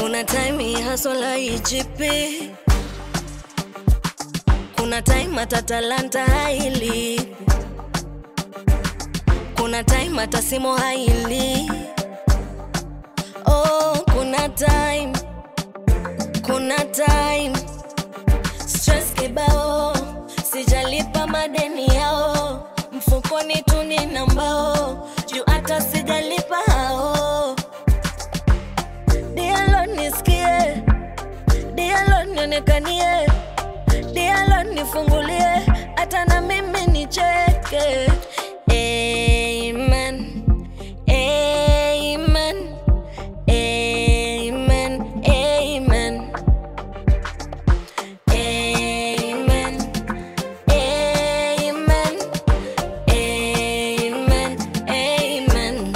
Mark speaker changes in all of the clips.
Speaker 1: Kuna time hii hustle haijipi, kuna time hata talanta hailipi, kuna time hata simu haili. Oh, kuna time, kuna time stress kibao, sijalipa madeni yao, mfukoni tu nina mbao, juu hata sijalipa hao. Dialo nisikie, dialo nionekanie, dialo nifungulie, hata na mimi nicheke. Amen, amen, amen, amen. Amen. Amen. Amen. Amen.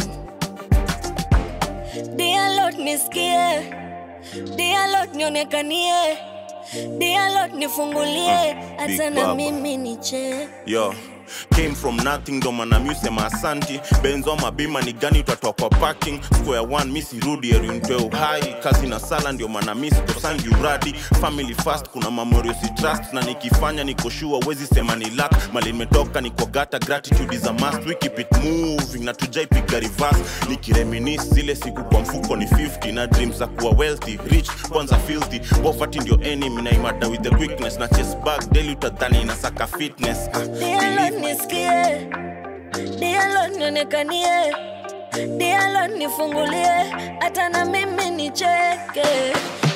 Speaker 1: Dear Lord nisikie, Dear Lord nionekanie, Dear Lord nifungulie,
Speaker 2: Big
Speaker 1: hata na
Speaker 2: Baba.
Speaker 1: mimi niche.
Speaker 2: yo came from nothing ndo maana mi usema asanti benzo mabima ni gani utatoa kwa parking square one mi sirudi erintoe uhai kazi na sala ndio maana mi sikosangi uradi family fast kuna memorial si trust na nikifanya nikoshua wezi sema ni luck mali nimetoka niko gata gratitude is a must we keep it moving na tujaipiga reverse nikireminis zile siku kwa mfuko ni 50 na dreams za kuwa wealthy rich kwanza filthy poverty ndio enemy na imada with the quickness na chest bag daily utadhani inasaka fitness ah,
Speaker 1: Dear
Speaker 2: believe
Speaker 1: Lord
Speaker 2: me.
Speaker 1: nisikie, Dear Lord nionekanie, Dear Lord nifungulie, hata na mimi nicheke.